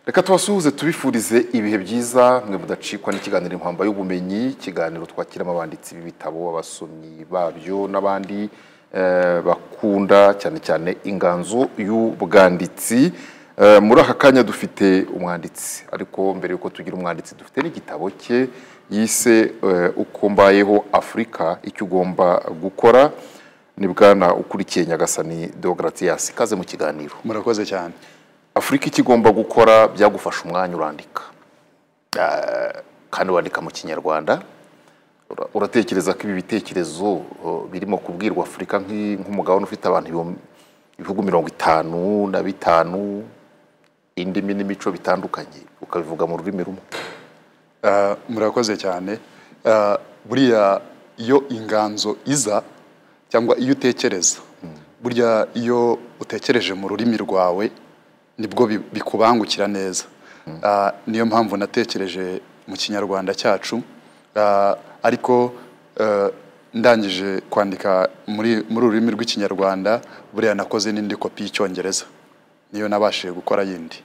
reka tubasuhuze tubifurize ibihe byiza mwe mudacikwa n'ikiganiro impamba y'ubumenyi ikiganiro twakiramo abanditsi b'ibitabo abasomyi babyo n'abandi eh, bakunda cyane cyane inganzo y'ubwanditsi Eh, muri aka kanya dufite umwanditsi ariko mbere y'uko tugira umwanditsi dufite n'igitabo cye yise eh, uko mbayeho afurika icyo ugomba gukora ni bwana ukurikiye nyagasani deogratias ikaze mu kiganiro murakoze cyane afurika icyo igomba gukora byagufasha umwanya urandika Eh, kandi wandika mu kinyarwanda Ura- uratekereza ko ibi bitekerezo eh, birimo kubwirwa afurika nk'i- nk'umugabane ufite abantu ibihumbi- ibihugu mirongo itanu na bitanu indimi n'imico bitandukanye ukabivuga mu rurimi rumwe Ah, murakoze cyane Ah, buriya iyo inganzo iza cyangwa iyo utekereza burya iyo utekereje mu rurimi rwawe nibwo bi- bikubangukira neza Ah, niyo mpamvu natekereje mu kinyarwanda cyacu Ah, ariko eh, ndangije kwandika muri muri ururimi rw'ikinyarwanda buriya nakoze n'indi kopi y'icyongereza niyo nabashije gukora yindi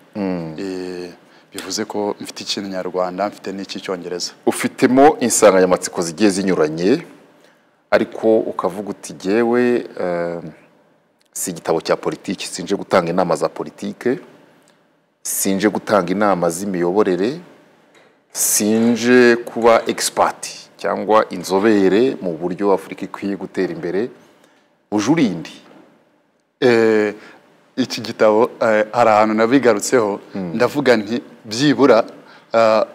Eh, bivuze ko mfite ikinyarwanda mfite n'icy'icyongereza ufitemo insanganyamatsiko zigiye zinyuranye ariko ukavuga uti jyewe eh, si igitabo cya politiki sinje gutanga inama za politike sinje gutanga inama z'imiyoborere sinje kuba egisipati cyangwa inzobere mu buryo afurika ikwiye gutera imbere ujurindi Eh, iki gitabo eh, hari ahantu nabigarutseho ndavuga nti byibura ah,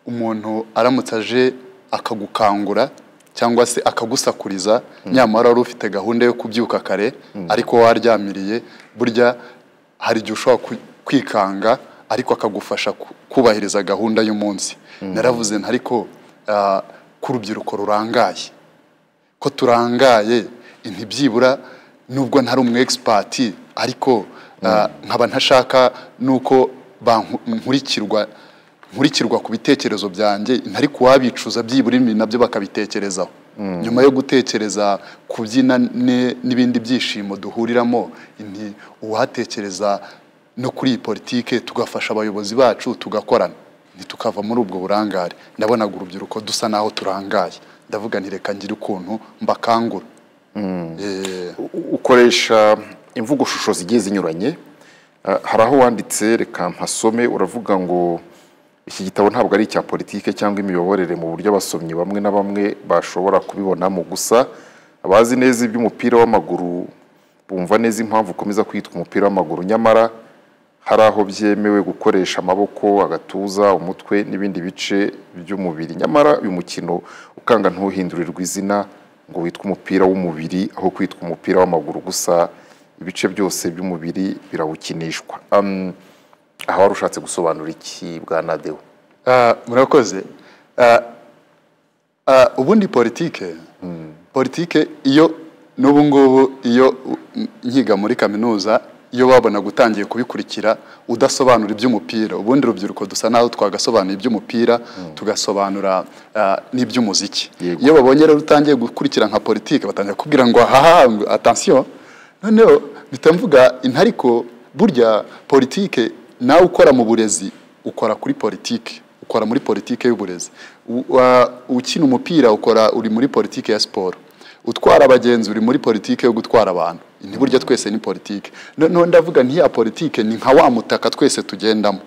umuntu aramutse aje akagukangura cyangwa se akagusakuriza nyamara wari ufite gahunda yo kubyuka kare ariko waryamiriye burya hari igihe ushobora ku- kwikanga ariko akagufasha ku- kubahiriza gahunda y'umunsi naravuze nti ariko ah, ku rubyiruko rurangaye ko turangaye ntibyibura nubwo ntari umu egisipati ariko ah, nkaba ntashaka nuko banku- nkurikirwa nkurikirwa ku bitekerezo byanjye ntari kuwabicuza byibura ibi nabyo bakabitekerezaho nyuma yo gutekereza kubyina ne- n'ibindi byishimo duhuriramo nti uwatekereza no kuri iyi politike tugafasha abayobozi bacu tugakorana ntitukava muri ubwo burangare ndabonaga urubyiruko dusa n'aho turangaye ndavuga nti reka ngire ukuntu mbakangura Eh, U- ukoresha imvugo shusho zigiye zinyuranye Ah, hari aho wanditse reka mpasome uravuga ngo iki gitabo ntabwo ari icya politike cyangwa imiyoborere mu buryo abasomyi bamwe na bamwe bashobora kubibonamo gusa abazi neza iby'umupira w'amaguru bumva neza impamvu ukomeza kwitwa umupira w'amaguru nyamara hari aho byemewe gukoresha amaboko agatuza umutwe n'ibindi bice by'umubiri nyamara uyu mukino ukanga ntuhindurirwa izina ngo witwe umupira w'umubiri aho kwitwa umupira w'amaguru gusa ibice byose by'umubiri birawukinishwa um, aha wari ushatse gusobanura iki bwa nadewo ah, murakoze Ah, ah, ubundi politike politike iyo n'ubu ngubu iyo u- n- nkiga muri kaminuza iyo wabonaga utangiye kubikurikira udasobanura iby'umupira ubundi urubyiruko dusa naho twagasobanura iby'umupira tugasobanura ah, n'iby'umuziki Yego. iyo babonye rero utangiye gukurikira nka politike batangira kubwira ngo ahaha ngo atansiyo noneho mpita mvuga intariko burya politike nawe ukora mu burezi ukora kuri politike ukora muri politike y'uburezi U- wa- ukina umupira ukora uri muri politike ya siporo utwara abagenzi uri muri politike yo gutwara abantu ni burya twese ni politike noneho ndavuga ntiya politike ni nka wa mutaka twese tugendamo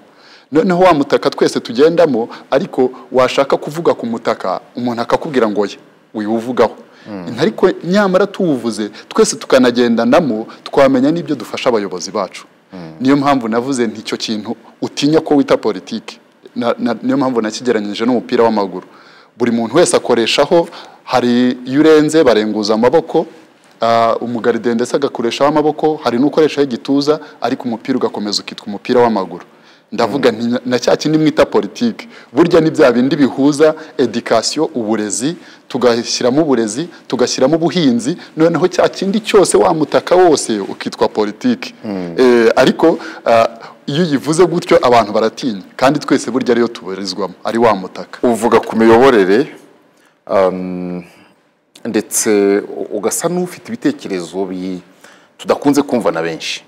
noneho wa mutaka twese tugendamo ariko washaka kuvuga ku mutaka umuntu akakubwira ngo oya wiwuvugaho ariko nyamara tuwuvuze twese tukanagendanamo twamenya n'ibyo dufasha abayobozi bacu niyo mpamvu navuze nti icyo kintu utinya ko wita politiki Na- na- niyo mpamvu nakigeranyije n'umupira w'amaguru buri muntu wese akoreshaho hari iyo urenze barenguza amaboko Ah, umugaride ndetse agakoreshaho amaboko hari n'ukoreshaho igituza ariko umupira ugakomeza ukitwa umupira w'amaguru ndavuga nti na- na cya kindi mwita politiki burya ni bya bindi bihuza edikasiyo uburezi tugashyiramo uburezi tugashyiramo ubuhinzi noneho cya kindi cyose wa mutaka wose ukitwa politiki Eh, ariko ah, iyo uyivuze gutyo abantu baratinya kandi twese burya ariyo tubarizwamo ari wa mutaka uvuga ku miyoborere um, ndetse u- ugasa n'ufite ibitekerezo bi- tudakunze kumva na benshi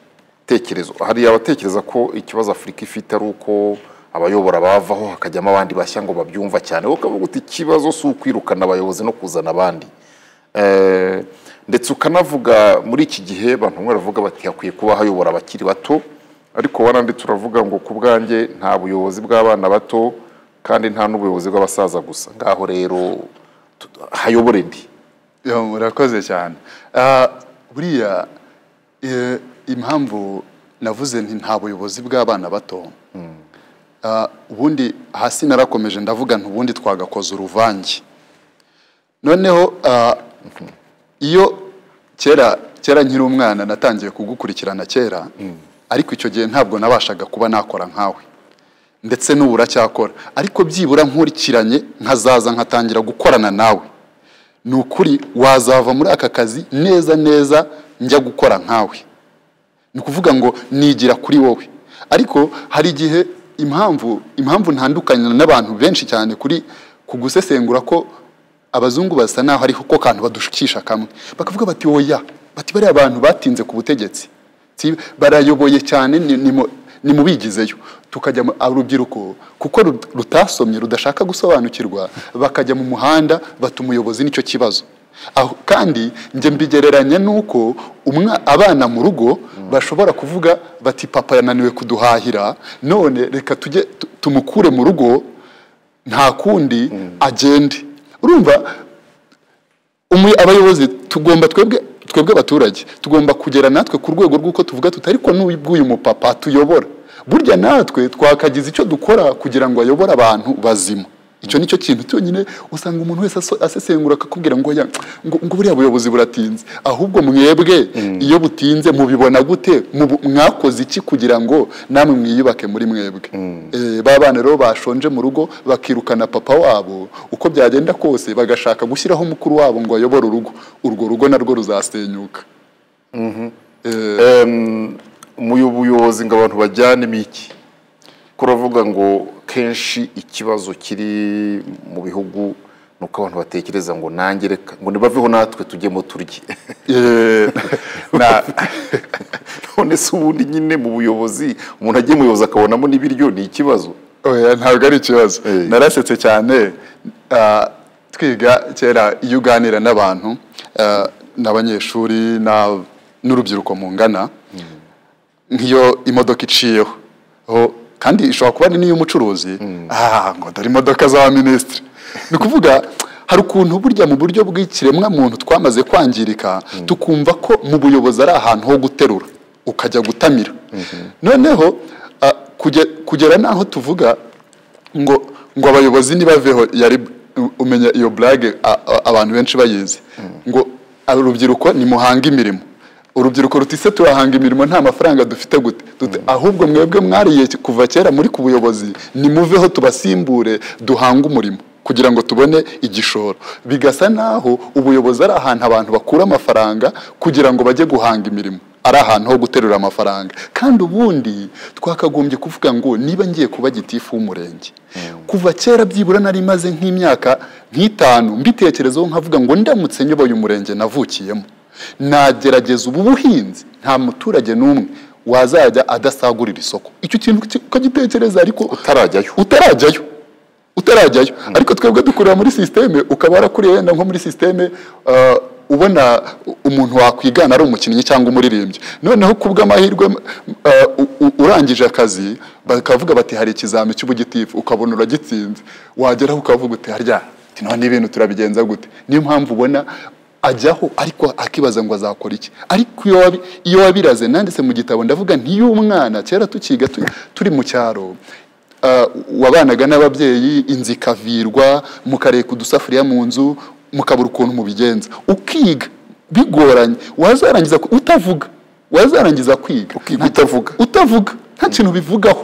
tekerezo hari abatekereza ko ikibazo afurika ifite ari uko abayobora bavaho hakajyamo abandi bashya ngo babyumva cyane wowe ukavuga uti ikibazo si ukwirukana abayobozi no kuzana abandi Eh, ndetse ukanavuga muri iki gihe abantu bamwe baravuga bati hakwiye kuba hayobora abakiri bato ariko waranditse uravuga ngo ku bwanjye nta buyobozi bw'abana bato kandi nta n'ubuyobozi bw'abasaza gusa ngaho rero tu- hayobore ndi Yo, murakoze cyane Ah, buriya eh, impamvu navuze nti nta buyobozi bw'abana bato Ah, ubundi hasi narakomeje ndavuga nti ubundi twagakoze uruvange noneho ah, iyo kera kera nkiri umwana natangiye kugukurikirana kera ariko icyo gihe ntabwo nabashaga kuba nakora nkawe ndetse n'ubu uracyakora ariko byibura nkurikiranye nkazaza nkatangira gukorana nawe ni ukuri wazava muri aka kazi neza neza njya gukora nkawe ni ukuvuga ngo nigira kuri wowe ariko hari igihe impamvu impamvu ntandukanye n'abantu benshi cyane kuri ku gusesengura ko abazungu basa naho ariho ko kantu badushukisha kamwe bakavuga bati oya bati bariya bantu batinze ku butegetsi Si- barayoboye cyane ni- ni mu- ni mu bigizeyo tukajya mu- urubyiruko kuko ru- rutasomye rudashaka gusobanukirwa bakajya mu muhanda bata umuyobozi nicyo kibazo aho kandi njye mbigereranya n'uko umwa abana mu rugo bashobora kuvuga bati papa yananiwe kuduhahira none reka tujye tu- tumukure mu rugo nta kundi agende urumva umu- abayobozi tugomba twebwe twebwe abaturage tugomba kugera natwe ku rwego rw'uko tuvuga tuti ariko n'ubw'uyu mupapa tuyobora burya natwe twakagize icyo dukora kugira ngo ayobore abantu bazima icyo ni cyo kintu cyonyine usanga umuntu wese aso- asesengura akakubwira ngo oya, ngo ngo buriya buyobozi buratinze ahubwo mwebwe iyo butinze mubibona gute Mubu- mwakoze iki kugira ngo namwe mwiyubake muri mwebwe Eh, ba bana rero bashonje mu rugo bakirukana papa wabo uko byagenda kose bagashaka gushyiraho mukuru wabo ngo ayobore urugo urwo rugo narwo ruzasenyuka Em, umuyo- ubuyobozi ngo abantu bajyanemo iki kuravuga ngo kenshi ikibazo kiri mu bihugu ni uko abantu batekereza ngo nange reka ngo nibaveho natwe tujyemo turye Eh, na- none se ubundi nyine mu buyobozi umuntu agiye mu buyobozi akabonamo n'ibiryo ni ikibazo oya ntabwo ari ikibazo Eh. narasetse cyane ah, twiga kera iyo uganira n'abantu ah, n'abanyeshuri na- n'urubyiruko mungana nk'iyo imodoka iciyeho ho kandi ishobora kuba ari n'iy'umucuruzi ah ngo dore imodoka za minisitiri ni ukuvuga hari ukuntu burya mu buryo bw'ikiremwa muntu twamaze kwangirika tukumva ko mu buyobozi ari ahantu ho guterura ukajya gutamira noneho ah, kuge- kugera n'aho tuvuga ngo ngo abayobozi nibaveho yari umenya iyo burage abantu benshi bayizi ngo urubyiruko nimuhange imirimo urubyiruko ruti se turahanga imirimo nta mafaranga dufite gute Dute, ahubwo mwebwe mwariye kuva kera muri ku buyobozi nimuveho tubasimbure duhange umurimo kugira ngo tubone igishoro bigasa naho ubuyobozi ari ahantu abantu bakura amafaranga kugira ngo bajye guhanga imirimo ari ahantu ho guterura amafaranga kandi ubundi twakagombye kuvuga ngo niba ngiye kuba gitifu w'umurenge kuva kera byibura nari maze nk'imyaka nk'itanu mbitekerezaho nkavuga ngo ndamutse nyoboye umurenge navukiyemo nagerageza ubu buhinzi nta muturage n'umwe wazajya adasagurira isoko icyo kintu uki- ukagitekereza ariko utarajyayo utarajyayo utarajyayo ariko twebwe dukurira muri sisiteme ukaba warakuriye wenda nko muri sisiteme ah, ubona umuntu wakwigana ari umukinnyi cyangwa umuririmbyi noneho ku bw'amahirwe ah, u- u- urangije akazi bakavuga bati hari ikizami cy'ubugitifu ukabona uragitsinze wageraho ukavuga uti harya ati, none ibintu turabigenza gute niyo mpamvu ubona ajyaho ariko akibaza ngo azakora iki ariko iyo wabi- iyo wabiraze nanditse mu gitabo ndavuga ntiyo umwana kera tukiga tu- turi mu cyaro Ah, wabanaga n'ababyeyi inzu ikavirwa mukareka udusafuriya mu nzu mukabura ukuntu mubigenza ukiga bigoranye wazarangiza ku- utavuga wazarangiza kwiga Ukiga utavuga. utavuga nta kintu bivugaho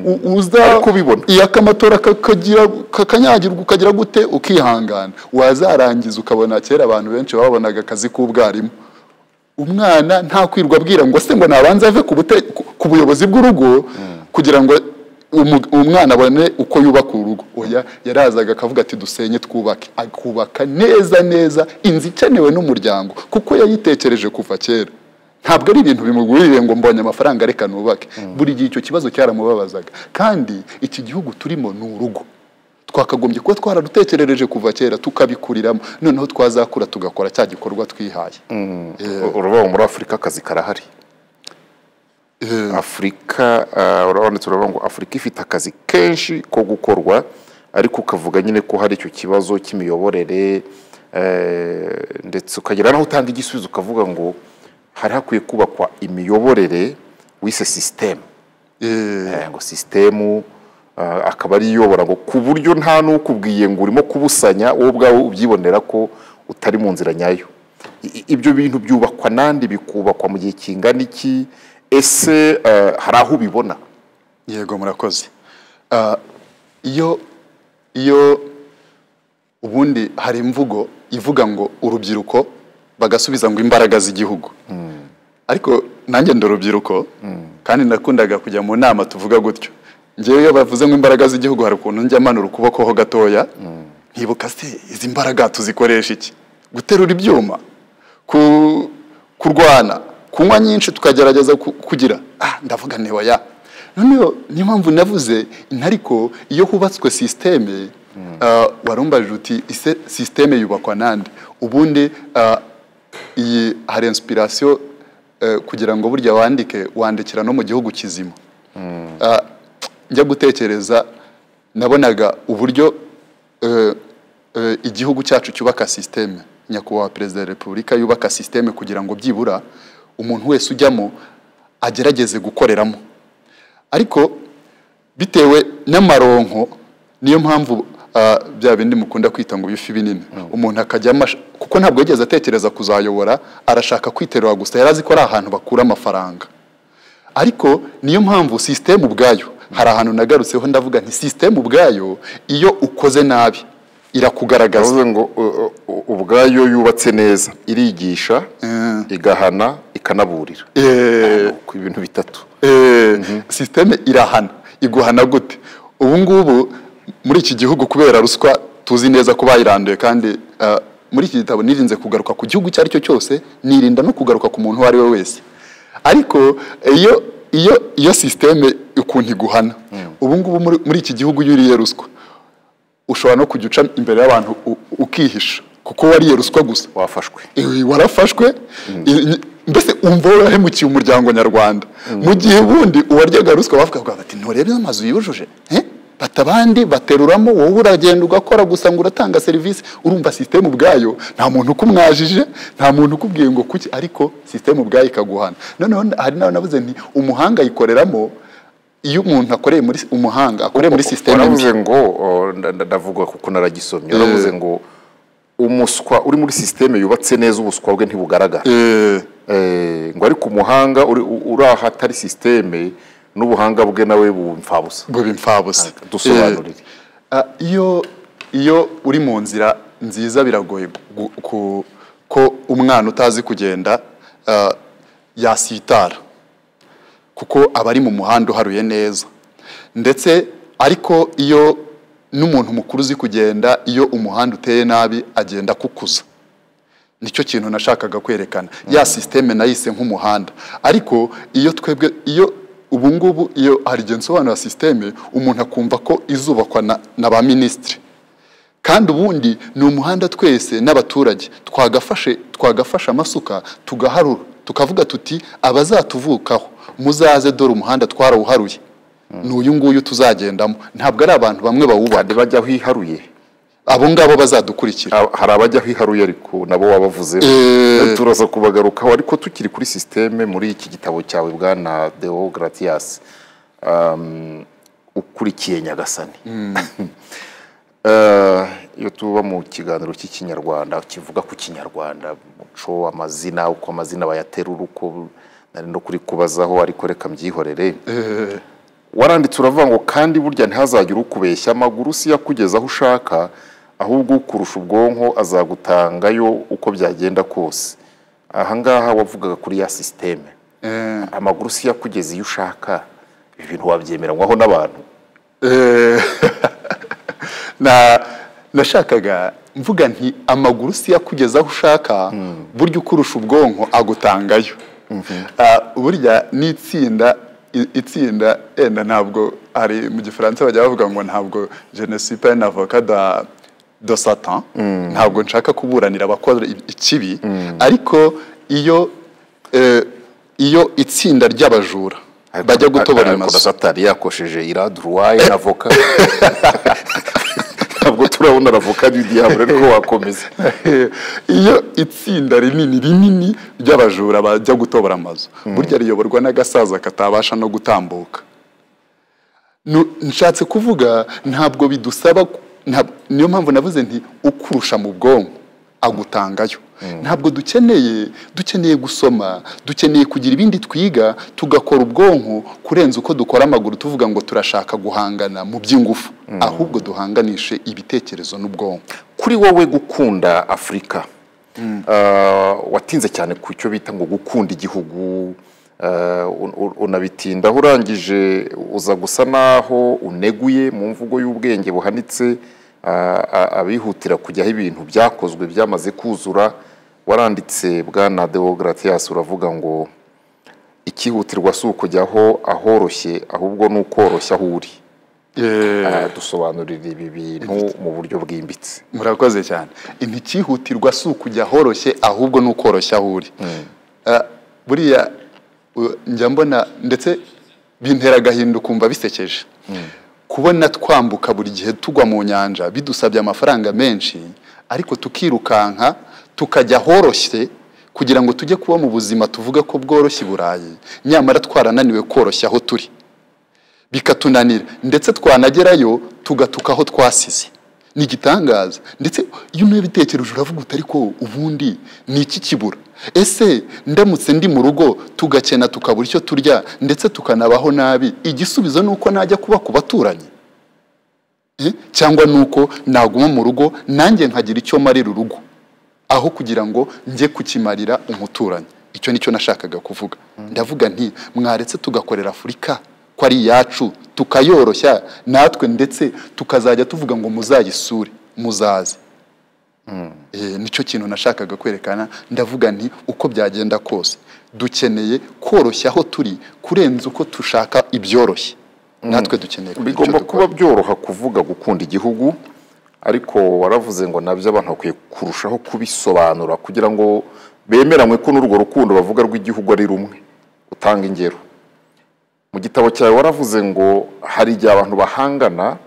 U- uza Ariko ubibona. iyo akamatora kakagira kakanyagirwa ukagira gute ukihangana wazarangiza ukabona kera abantu benshi babonaga akazi k'ubwarimu umwana nta kwirwa abwira ngo se ngo nabanze ave ku, bute, ku, ku buyobozi bw'urugo kugira ngo umu- umwana abone uko yubaka urugo oya yarazaga akavuga ati dusenye twubake akubaka neza neza inzu ikenewe n'umuryango kuko yayitekereje kuva kera ntabwo ari ibintu bimugurire ngo mbonye amafaranga reka nubake buri gihe icyo kibazo cyaramubabazaga kandi iki gihugu turimo ni urugo twakagombye kuba twararutekerereje kuva kera tukabikuriramo noneho twazakura tugakora cya gikorwa twihaye urabona muri afurika akazi karahari Eh, afurika ah, urabonetse uravuga ngo afurika ifite akazi kenshi ko gukorwa ariko ukavuga nyine ko hari icyo kibazo cy'imiyoborere eh, ndetse ukagera naho utanga igisubizo ukavuga ngo hari hakwiye kubakwa imiyoborere wise sisitemu eh, Eh, ngo sisitemu ah, akaba ari iyobora ngo ku buryo nta n'ukubwiye ngo urimo kubusanya wowe ubwawe ubyibonera ko utari mu nzira nyayo I- i- ibyo bintu byubakwa nandi bikubakwa mu gihe kingana iki ese eh, hari aho ubibona yego murakoze Ah, iyo iyo ubundi hari imvugo ivuga ngo urubyiruko bagasubiza ngo imbaraga z'igihugu ariko nanjye ndi urubyiruko kandi nakundaga kujya mu nama tuvuga gutyo ngewe iyo bavuze ngo imbaraga z'igihugu hari ukuntu njya manura ukuboko ho gatoya nkibuka se izi mbaraga tuzikoresha iki guterura ibyuma ku- kurwana kunywa nyinshi tukagerageza ku- kugira ah ndavuga niba ya noneho niyo mpamvu navuze intariko iyo hubatswe sisiteme warumbaje uti ise sisiteme yubakwa nande ubundi ah, iyi hari inspiration eh, kugira ngo burya wandike wandikira no mu gihugu kizima Ah, njya gutekereza nabonaga uburyo eh, eh, igihugu cyacu cyubaka sisiteme nyakubahwa perezida wa repubulika yubaka sisiteme kugira ngo byibura umuntu wese ujyamo agerageze gukoreramo ariko bitewe n'amaronko niyo mpamvu ah, bya bindi mukunda kwita ngo bifi binini umuntu akajyamo ash- kuko ntabwo yigeze atekereza kuzayobora arashaka kwiterura gusa yari azi ko ari ahantu bakura amafaranga ariko niyo mpamvu sisiteme ubwayo hari ahantu nagarutseho ndavuga nti sisiteme ubwayo iyo ukoze nabi irakugaragaza yavuze ngo u- u- u- ubwayo yubatse neza irigisha Mm. igahana ikanaburira Eh, ku ibintu bitatu Eh, sisiteme irahana iguhana gute ubu ngubu muri iki gihugu kubera ruswa tuzi neza ko bayiranduye kandi ah, muri iki gitabo nirinze kugaruka ku gihugu icyo ari cyo cyose nirinda no kugaruka ku muntu uwo ari we wese ariko iyo iyo iyo sisiteme ukuntu iguhana ubu ngubu muri, muri iki gihugu iyo uriye ruswa ushobora no kujya uca imbere y'abantu u- ukihisha kuko wariye ruswa gusa wafashwe Ewe, warafashwe i- ni- mbese umva warahemukiye umuryango nyarwanda mu gihe ubundi uwaryaga ruswa bavugaga bati nturebe amazu yujuje Eh? bata abandi bateruramo wowe uragenda ugakora gusa ngo uratanga serivisi urumva sisiteme ubwayo nta muntu ukumwajije nta muntu ukubwiye ngo kuki ariko sisiteme ubwayo ikaguhana noneho hari nawe navuze nti umuhanga ayikoreramo iyo umuntu akoreye muri umuhanga akoreye muri sisiteme mbi. waravuze ngo o, nda- nda- ndavuga kuko naragisomye waravuze ngo umuswa uri muri sisiteme yubatse neza ubuswa bwe ntibugaragara Eh, Eh, ngo ariko umuhanga uri u- uri ahatari sisiteme n'ubuhanga bwe nawe buba impfabusa bube imfabusa dusobanurire. Eh, ah, iyo iyo uri mu nzira nziza biragoye gu- ku- ko umwana utazi kugenda ah, yasitara kuko aba ari mu muhanda uharuye neza ndetse ariko iyo n'umuntu mukuru uzi kugenda iyo umuhanda uteye nabi agenda akukuza nicyo kintu nashakaga kwerekana ya sisiteme nayise nk'umuhanda ariko iyo twebwe iyo ubu ngubu iyo hari igihe nsobanura sisiteme umuntu akumva ko izubakwa na, na ba minisitiri kandi ubundi ni umuhanda twese n'abaturage twagafashe twagafashe amasuka tugaharura tukavuga tuti abazatuvukaho muzaze dore umuhanda twarawuharuye ni uyu nguyu tuzagendamo ntabwo ari abantu bamwe bawubaha hari bajya aho iharuye abo ngabo bazadukurikira Ah, hari abajya aho iharuye ariko nabo wabavuze Eh. turaza kubagarukaho ariko tukiri kuri sisiteme muri iki gitabo cyawe bwana deo gratiyasi ukurikiye nyagasani Eh, iyo tuba mu kiganiro cy'ikinyarwanda kivuga ku kinyarwanda umuco amazina uko amazina bayaterura uko nari no kuri kubazaho ariko reka mbyihorere waranditse uravuga ngo kandi burya ntihazagire ukubeshya amaguru si yakugeza aho ushaka ahubwo ukurusha ubwonko azagutangayo uko byagenda kose aha ngaha wavugaga kuri ya sisiteme Eh, amaguru si yakugeza iyo ushaka ibi bintu wabyemeranywaho n'abantu Eh, na nashakaga mvuga nti amaguru si yakugeza aho ushaka burya ukurusha ubwonko agutangayo Ah, burya n'itsinda i- itsinda enda ntabwo hari mu gifaransa bajya bavuga ngo ntabwo je ne suis pas un avocat da de satan ntabwo nshaka kuburanira abakora i- ikibi ariko iyo eh, iyo itsinda ry'abajura bajya gutobora ariko amazu satani yakosheje iraduruwaye na voka ntabwo turabona aravoka n'idiyabure ariko wakomeza iyo itsinda rinini rinini ry'abajura bajya gutobora amazu burya riyoborwa n'agasaza katabasha no gutambuka Nu- nshatse kuvuga ntabwo bidusaba ku- ntab- niyo mpamvu navuze nti ukurusha mu bwonko agutangayo ntabwo dukeneye dukeneye gusoma dukeneye kugira ibindi twiga tugakora ubwonko kurenza uko dukora amaguru tuvuga ngo turashaka guhangana mu by'ingufu ahubwo duhanganishe ibitekerezo n'ubwonko kuri wowe gukunda afurika ah, watinze cyane ku cyo bita ngo gukunda igihugu ah, un- un- unabitindaho urangije uza gusa naho uneguye mu mvugo y'ubwenge buhanitse ah, a- abihutira kujyaho ibintu byakozwe byamaze kuzura waranditse bwana deogratias uravuga ngo ikihutirwa si ukujyaho ahoroshye ahubwo ni ukoroshya aho uri Ah, dusobanurira ibi bintu mu buryo bwimbitse murakoze cyane ntikihutirwa si ukujya ahoroshye ahubwo ni ukoroshya aho uri Ah, buriya u- njya mbona ndetse bintera agahinda ukumva bisekeje kubona twambuka buri gihe tugwa mu nyanja bidusabye amafaranga menshi ariko tukirukanka tukajya ahoroshye kugira ngo tujye kuba mu buzima tuvuga ko bworoshye i burayi nyamara twarananiwe koroshya aho turi bikatunanira ndetse twanagerayo tugatuka aho twasize ni igitangaza ndetse iyo unabitekereje uravuga uti ariko ubundi ni iki kibura ese ndamutse ndi mu rugo tugakena tukabura icyo turya ndetse tukanabaho nabi igisubizo ni uko najya kuba ku baturanyi Eh, cyangwa ni uko naguma mu rugo nanjye nkagira icyo marira urugo aho kugira ngo njye kukimarira umuturanyi icyo ni cyo nashakaga kuvuga ndavuga nti mwaretse tugakorera afurika ko ari iyacu tukayoroshya natwe ndetse tukazajya tuvuga ngo muzayisure muzaze Eh, nicyo kintu nashakaga kwerekana ndavuga nti uko byagenda kose dukeneye koroshya aho turi kurenza uko dushaka ibyoroshye natwe dukeneye kugira icyo bigomba dukora. kuba byoroha kuvuga gukunda igihugu ariko waravuze ngo nabyo abantu bakwiye kurushaho kubisobanura kugira ngo bemeranywe ko n'urwo rukundo bavuga rw'igihugu ari rumwe utanga ingero mu gitabo cyawe waravuze ngo hari igihe abantu bahangana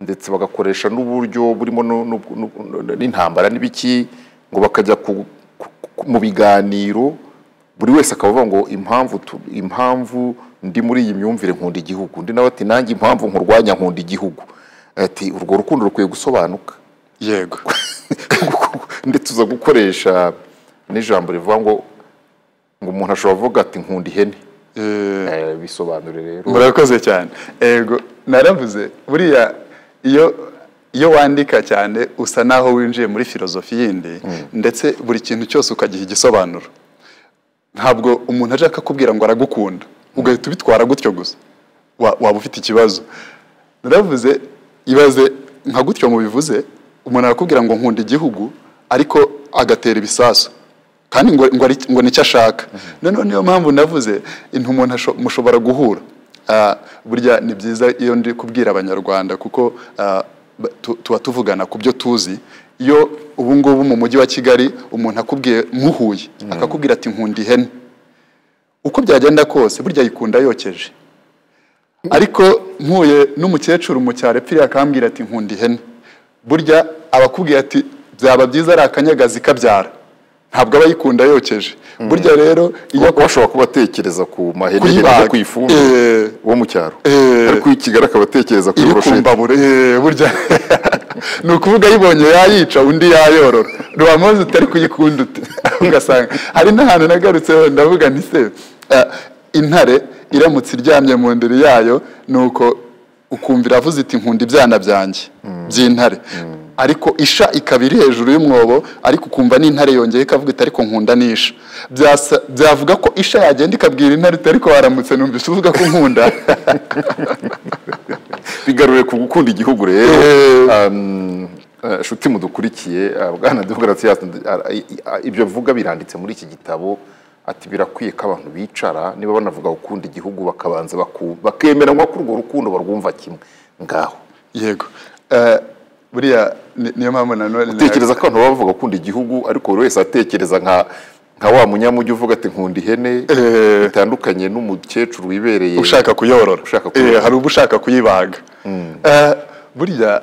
ndetse bagakoresha n'uburyo burimo nu- nu- nu- nu- n'intambara n'ibiki ngo bakajya ku- ku- ku- mu biganiro buri wese akaba avuga ngo impamvu tu- impamvu ndi muri iyi myumvire nkunda igihugu undi nawe ati nanjye impamvu nkurwanya nkunda igihugu ati urwo rukundo rukwiye gusobanuka yego ndetse uza gukoresha n'ijambo rivuga ngo ngo umuntu ashobora kuvuga ati nkunda ihene Eh, bisobanure rero murakoze cyane yego naravuze buriya iyo iyo wandika cyane usa naho winjiye muri filozofi yindi ndetse buri kintu cyose ukagiha igisobanuro ntabwo umuntu aje akakubwira ngo aragukunda ugahita ubitwara gutyo gusa Wa- waba ufite ikibazo naravuze ibaze nka gutyo mubivuze umuntu arakubwira ngo nkunda igihugu ariko agatera ibisasu kandi ngo, ngo, ari- ngo nicyo ashaka noneho niyo mpamvu navuze intu umuntu asho- mushobora guhura Ah, burya ni byiza iyo ndi kubwira abanyarwanda kuko ah, ba- tu- tuba tuvugana ku byo tuzi iyo ubu ngubu mu mujyi wa kigali umuntu akubwiye muhuye akakubwira ati nkunda ihene uko byagenda kose burya yikunda yokeje ariko mpuye n'umukecuru mu cyaro epfiriye akambwira ati nkunda ihene burya abakubwiye ati byaba byiza ari akanyagazi kabyara ntabwo aba yikunda yokeje burya rero iyo Kuba- bashobora kuba atekereza ku mahene Kuyibaga. no ku ifumbire Eh. wo mu cyaro Eh. ariko uyu kigali akaba atekereza ku iri ku irosheti mbabura eh, burya ni ukuvuga ayibonye yayica undi yayorora ntiwamuzi utari kuyikunda ute ugasanga hari n'ahantu nagarutseho ndavuga nti se eh, intare iramutse iryamye mu ndiri yayo ni uko ukumva iravuze iti nkunda ibyana byanjye by'intare ariko isha ikaba iri hejuru y'umwobo ariko ukumva n'intare yongeye ikavuga iti ariko nkunda n'isha Byasa- byavuga ko isha yagenda ikabwira intare iti ariko waramutse numvise uvuga ko nkunda bigarure ku gukunda igihugu rero Eh. Um, eh, nshuti mudukurikiye ah, bwana demokarasi ibyo avuga biranditse muri iki gitabo ati birakwiye ko abantu bicara niba banavuga gukunda igihugu bakabanza baku- bakemeranwa ko urwo rukundo barwumva kimwe ngaho yego Eh, buriya ni- niyo mpamvu nanone utekereza ko abantu baba bavuga gukunda igihugu ariko buri wese atekereza nka nka wa munyamujyi uvuga ati nkunda ihene Eh. bitandukanye n'umukecuru wibereye ushaka kuyorora Ushaka kuyorora. Eh, hari uba ushaka kuyibaga Eh, burya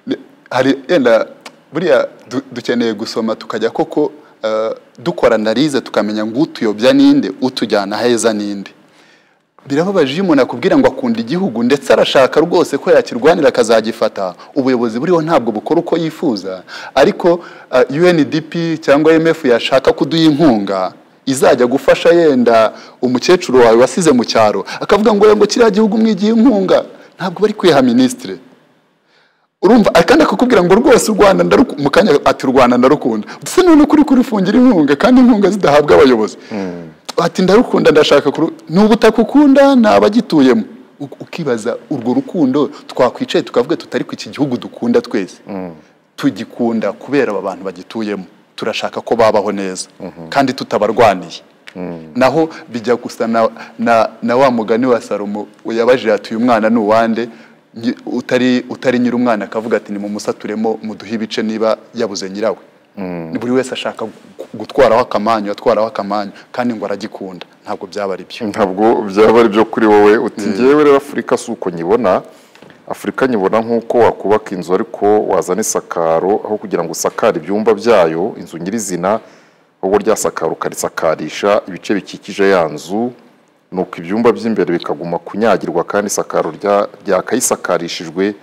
ni- hari yenda burya du- dukeneye gusoma tukajya koko eh, dukora analize tukamenya ngo utuyobya ninde utujyana heza ninde birababaje iyo umuntu akubwira ngo akunda igihugu ndetse arashaka rwose ko yakirwanira akazagifata ubuyobozi buriho ntabwo bukora uko yifuza ariko eh, UNDP cyangwa IMF yashaka kuduha inkunga izajya gufasha yenda umukecuru wawe wasize mu cyaro akavuga ngo ngo kiriya gihugu mwigiye inkunga ntabwo bari kwiha minisitire urumva kandi akakubwira ngo rwose u rwanda ndaruku- mu kanya ati u rwanda ndarukunda ndetse none kuri kurifungira inkunga kandi inkunga zidahabwa abayobozi ati ndarukunda ndashaka kuru ni ubutaka ukunda ni abagituyemo U- ukibaza urwo rukundo twakwicaye tukavuga tutari ku iki gihugu dukunda twese tugikunda kubera aba bantu bagituyemo turashaka ko babaho neza kandi tutabarwaniye naho bijya gusa na, na, na wa mugani wa salomo yabajije ati uyu mwana ni uwande Nyi- utari, utari nyiri umwana akavuga ati nimumusaturemo muduhe ibice niba yabuze nyirawe buri wese ashaka gu- gutwaraho akamanyu atwaraho akamanyu kandi ngo aragikunda ntabwo byaba ari byo ntabwo byaba ari byo kuri wowe uti ngewe rero afurika si uko nyibona afurika nyibona nk'uko wakubaka inzu ariko wazana isakaro aho kugira ngo usakare ibyumba byayo inzu nyirizina ahubwo rya sakaro ukarisakarisha ibice bikikije ya nzu ni uko ibyumba by'imbere bikaguma kunyagirwa kandi isakaro rya- ryakayisakarishijwe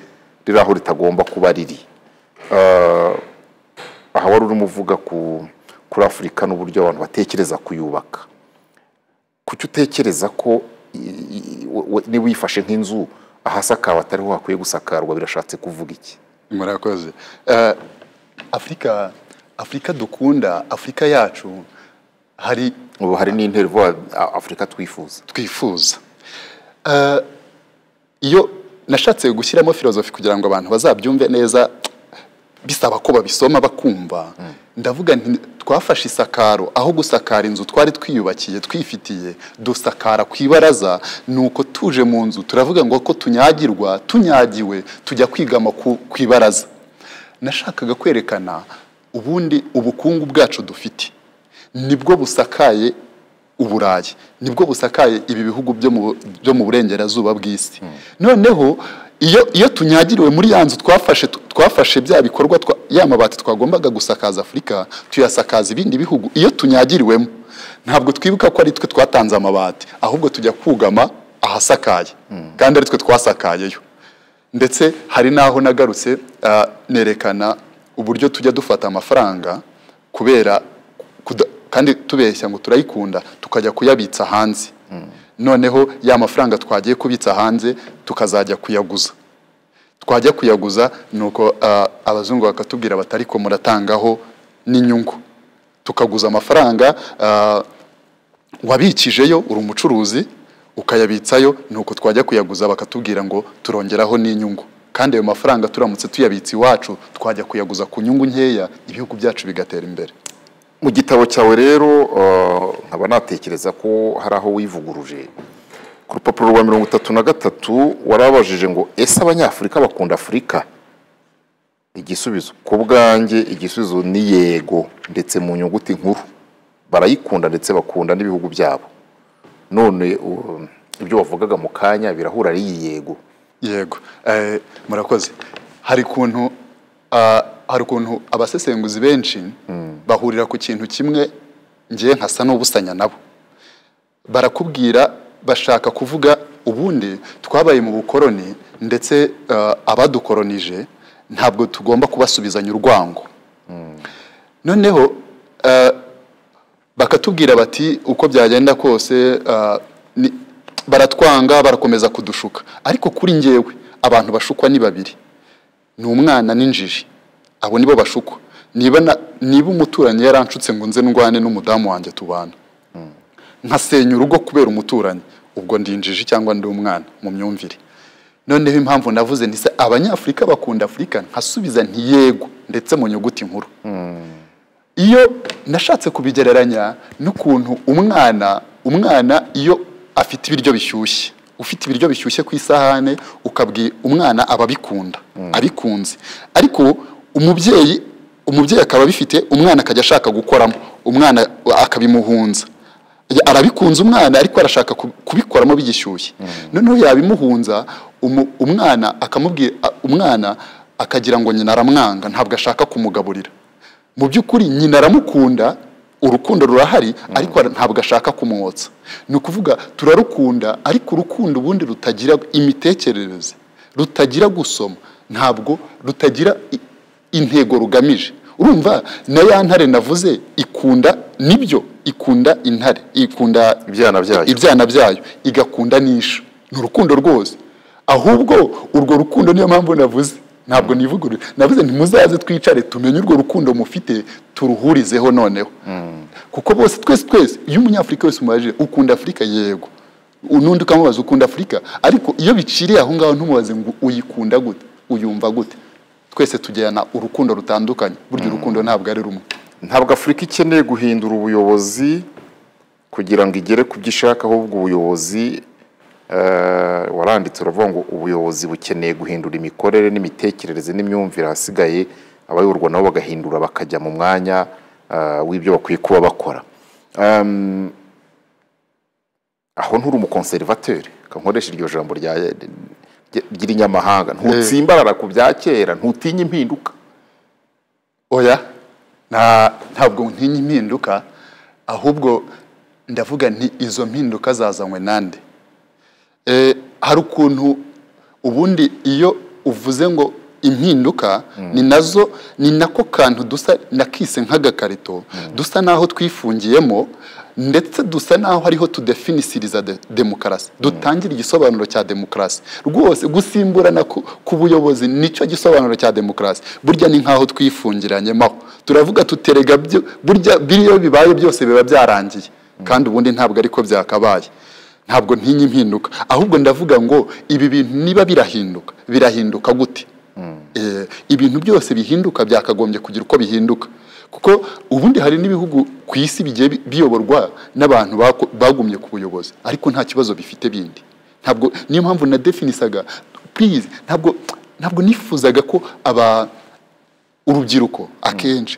riri aho ritagomba kuba riri Ah, aha wari urimo uvuga ku kuri afurika n'uburyo abantu batekereza kuyubaka kuki utekereza ko i- i- we- we- niba uyifashe nk'inzu ahasakawe atariho hakwiye gusakarwa birashatse kuvuga iki murakoze Eh, afurika afurika dukunda afurika yacu hari ubu hari n'intervo afurika twifuza twifuza Eh, iyo nashatse gushyiramo filozofi kugira ngo abantu bazabyumve neza bisaba ko babisoma bakumva ndavuga nti twafashe isakaro aho gusakara inzu twari twiyubakiye twifitiye dusakara ku ibaraza ni uko tuje mu nzu turavuga ngo ko tunyagirwa tunyagiwe tujya kwigama ku ku ibaraza nashakaga kwerekana ubundi ubukungu bwacu dufite nibwo busakaye uburayi nibwo busakaye ibi bihugu byo mu byo mu burengerazuba bw'isi noneho iyo iyo tunyagiriwe muri ya nzu twafashe twafashe bya bikorwa twa- ya mabati twagombaga gusakaza afurika tuyasakaza ibindi bihugu iyo tunyagiriwemo ntabwo twibuka ko ari twe twatanze amabati ahubwo tujya kugama ahasakaye kandi ari twe twasakayeyo ndetse hari n'aho nagarutse ah, nerekana uburyo tujya dufata amafaranga kubera kuda- kandi tubeshya ngo turayikunda tukajya kuyabitsa hanze noneho ya mafaranga twagiye kubitsa hanze tukazajya kuyaguza twajya kuyaguza nuko ah, abazungu bakatubwira bati ariko muratangaho n'inyungu tukaguza amafaranga ah, wabikijeyo uri umucuruzi ukayabitsayo nuko twajya kuyaguza bakatubwira ngo turongeraho n'inyungu kandi ayo mafaranga turamutse tuyabitse iwacu twajya kuyaguza ku nyungu nkeya ibihugu byacu bigatera imbere mu gitabo cyawe rero eh, nkaba natekereza ko hari aho wivuguruje ku rupapuro rwa mirongo itatu na gatatu warabajije ngo ese abanyafurika bakunda afurika igisubizo ku bwanjye igisubizo ni yego ndetse mu nyuguti nkuru barayikunda ndetse bakunda n'ibihugu byabo none u- ibyo wavugaga mu kanya birahura ari iyi yego yego eh, murakoze hari ukuntu ah, hari ukuntu abasesenguzi benshi bahurira ku kintu kimwe ngiye nkasa n'ubusanya nabo barakubwira bashaka kuvuga ubundi twabaye mu bukoroni ndetse ah, abadukoronije ntabwo tugomba kubasubizanya urwango noneho ah, bakatubwira bati uko byagenda kose ah, ni- baratwanga barakomeza kudushuka ariko kuri njyewe abantu bashukwa ni babiri ni umwana n'injiji abo nibo bashukwa niba na- niba umuturanyi yaranshutse ngo nze ndwane n'umudamu wanjye tubana nkasenya urugo kubera umuturanyi ubwo ndi injiji cyangwa ndi umwana mu myumvire noneho impamvu navuze nti se abanyafurika bakunda afurika nkasubiza nti yego ndetse mu nyuguti nkuru iyo nashatse kubigereranya n'ukuntu umwana umwana iyo afite ibiryo bishyushye ufite ibiryo bishyushye ku isahane ukabwira umwana aba abikunda abikunze ariko umubyeyi umubyeyi akaba abifite umwana akajya ashaka gukoramo umwana akabimuhunza arabikunze umwana ariko arashaka ku- kubikoramo bigishyushye noneho yabimuhunza umu- umwana akamubwira a- umwana akagira ngo nyina aramwanga ntabwo ashaka kumugaburira mu by'ukuri nyina aramukunda urukundo rurahari ariko ara- ntabwo ashaka kumwotsa ni ukuvuga turarukunda ariko urukundo ubundi rutagira imitekerereze rutagira gusoma ntabwo rutagira i- intego rugamije urumva na ya ntare navuze ikunda nibyo ikunda intare ikunda Ibyana byayo. ibyana byayo igakunda n'isha ni urukundo rwose ahubwo urwo rukundo niyo mpamvu navuze ntabwo nivugurura navuze ntimuzaze twicare tumenye urwo rukundo mufite turuhurizeho noneho kuko bose twese twese iyo umunyafurika wese umubajije ukunda afurika yego n'undi ukamubaza ukunda afurika ariko iyo biciriye aho ngaho ntumubaze ngo uyikunda gute uyumva gute twese tujyana urukundo rutandukanye burya urukundo ntabwo ari rumwe ntabwo afurika ikeneye guhindura ubuyobozi kugira ngo igere ku byo ishaka ahubwo ubuyobozi eh, waranditse uravuga ngo ubuyobozi bukeneye guhindura imikorere n'imitekerereze n'imyumvire ahasigaye abayoborwa nabo bagahindura bakajya mu mwanya eh, w'ibyo bakwiye kuba bakora Em, aho nturi umukonservateri kankoresha iryo jambo rya ry'irinyamahanga ntutsimbarara ku bya kera ntutinye impinduka oya nta ntabwo ntinya impinduka ahubwo ndavuga nti izo mpinduka zazanywe nande Eh, hari ukuntu ubundi iyo uvuze ngo impinduka ni nazo ni nako kantu dusa nakise nk'agakarito dusa n'aho twifungiyemo ndetse dusa n'aho hariho tudefinisiriza de, demokarasi dutangira igisobanuro cya demokarasi rwose gusimburana ku, ku buyobozi nicyo gisobanuro cya demokarasi burya ni nk'aho twifungiranyemo aho turavuga tuterega byo burya biriyo bibaye byose biba byarangiye kandi ubundi ntabwo ariko byakabaye ntabwo ntinya impinduka ahubwo ndavuga ngo ibi bintu niba birahinduka birahinduka gute Eh, ibintu byose bihinduka byakagombye kugira uko bihinduka kuko ubundi hari n'ibihugu ku isi bigiye bi- biyoborwa n'abantu bako- bagumye ku buyobozi ariko nta kibazo bifite bindi ntabwo niyo mpamvu na definisaga please ntabwo ntabwo nifuzaga ko aba urubyiruko akenshi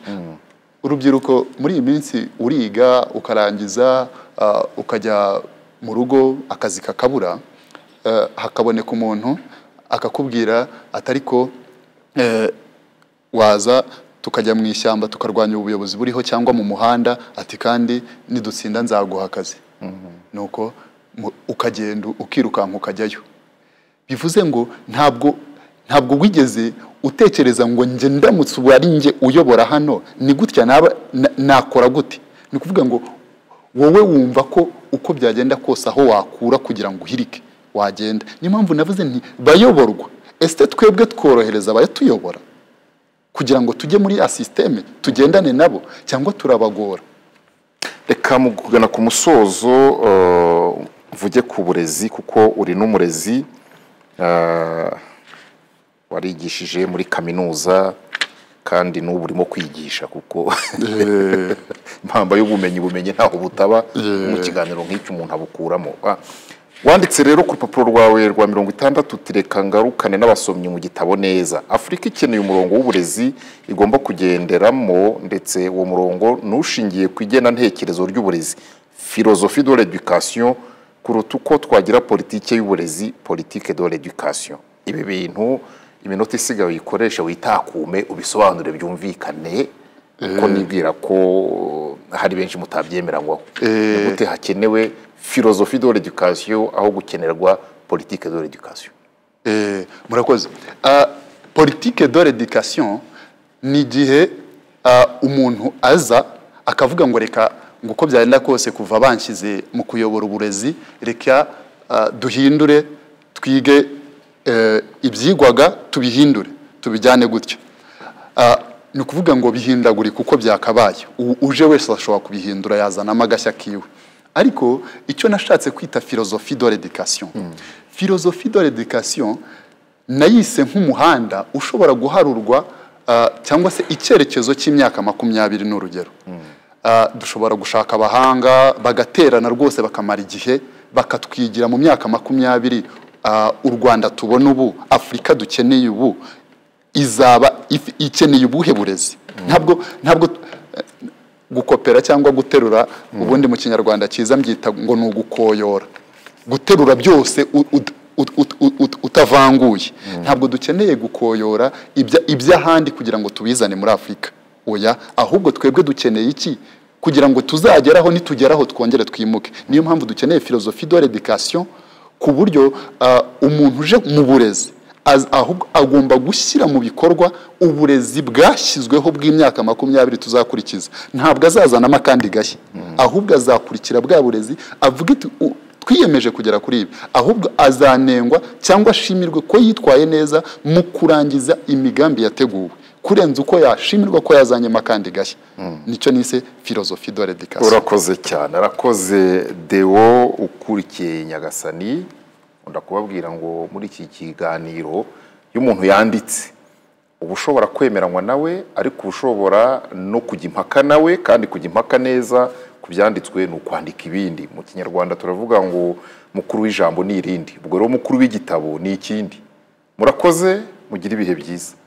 urubyiruko muri iyi minsi uriga ukarangiza ah, ukajya mu rugo akazi kakabura eh, hakaboneka umuntu akakubwira atari ko eh, waza tukajya mu ishyamba tukarwanya ubuyobozi buriho cyangwa mu muhanda ati kandi nidutsinda nzaguha akazi nuko mu- ukagenda ukirukanka ukajyayo bivuze ngo ntabwo ntabwo wigeze utekereza ngo njye ndamutse ubu ari njye uyobora hano ni gutya naba na- nakora gute ni ukuvuga ngo wowe wumva ko uko byagenda kose aho wakura kugira ngo uhirike wagenda niyo mpamvu navuze nti bayoborwa ese twebwe tworohereza abayatuyobora kugira ngo tujye muri ya sisiteme tugendane nabo cyangwa turabagora reka mu kugana ku musozo eh, mvuge ku burezi kuko uri n'umurezi eh, warigishije muri kaminuza kandi n'ubu urimo kwigisha kuko impamba y'ubumenyi bumenyi ntaho butaba mu kiganiro nk'icyo umuntu abukuramo Ah, wanditse rero ku rupapuro rwawe rwa mirongo itandatu tureka ngarukane n'abasomyi mu gitabo neza afurika ikeneye umurongo w'uburezi igomba kugenderamo ndetse uwo murongo n'ushingiye ku igenantekerezo ry'uburezi filozofi de l'education kuruta uko twagira politike y'uburezi politike de l'education ibi bintu iminota isigaye uyikoresha witakume ubisobanure byumvikane kuko nibwira ko hari benshi mutabyemeranywaho ni gute hakenewe filozofi de l'education aho gukenerwa politike de l'education Eh, murakoze Ah, politike de l'education ni igihe ah, umuntu aza akavuga ngo reka ngo uko byagenda kose kuva banshyize mu kuyobora uburezi reka ah, duhindure twige eh, ibyigwaga tubihindure tubijyane gutya Ah, ni ukuvuga ngo bihindagurika uko byakabaye U- uje wese ashobora kubihindura yazanamo agashya kiwe ariko icyo nashatse kwita filozofi de l'education filozofi de l'education nayise nk'umuhanda ushobora guharurwa ah, cyangwa se icyerekezo cy'imyaka makumyabiri ni urugero Ah, dushobora gushaka abahanga bagaterana rwose bakamara igihe bakatwigira mu myaka makumyabiri ah, u rwanda tubona ubu afurika dukeneye ubu izaba if- ikeneye ubuhe burezi ntabwo ntabwo eh, gukopera cyangwa guterura ubundi mu kinyarwanda cyiza mbyita ngo ni ugukoyora guterura byose u- ud- ut- ut- ut- ut- utavanguye ntabwo dukeneye gukoyora ibya- iby'ahandi kugira ngo tubizane muri afurika oya ahubwo twebwe dukeneye iki kugira ngo tuzageraho nitugeraho twongere twimuke niyo mpamvu dukeneye filozofi do redikasiyo ku buryo ah, umuntu uje mu burezi az- ahubwo agomba gushyira mu bikorwa uburezi bwashyizweho bw'imyaka makumyabiri tuzakurikiza ntabwo azazanamo akandi gashya ahubwo azakurikira bwa burezi avuga iti "U- twiyemeje kugera kuri ibi ahubwo azanengwa cyangwa ashimirwe ko yitwaye neza mu kurangiza imigambi yateguwe kurenza uko yashimirwa ko yazanyemo akandi gashya nicyo nise filozofi do redikasiyo urakoze cyane arakoze dewo ukurikiye nyagasani nkunda kubabwira ngo muri iki kiganiro iyo umuntu yanditse uba ushobora kwemeranywa nawe ariko uba ushobora no kujya impaka nawe kandi kujya impaka neza ku byanditswe ni ukwandika ibindi mu kinyarwanda turavuga ngo mukuru w'ijambo ni irindi ubwo rero mukuru w'igitabo ni ikindi murakoze mugire ibihe byiza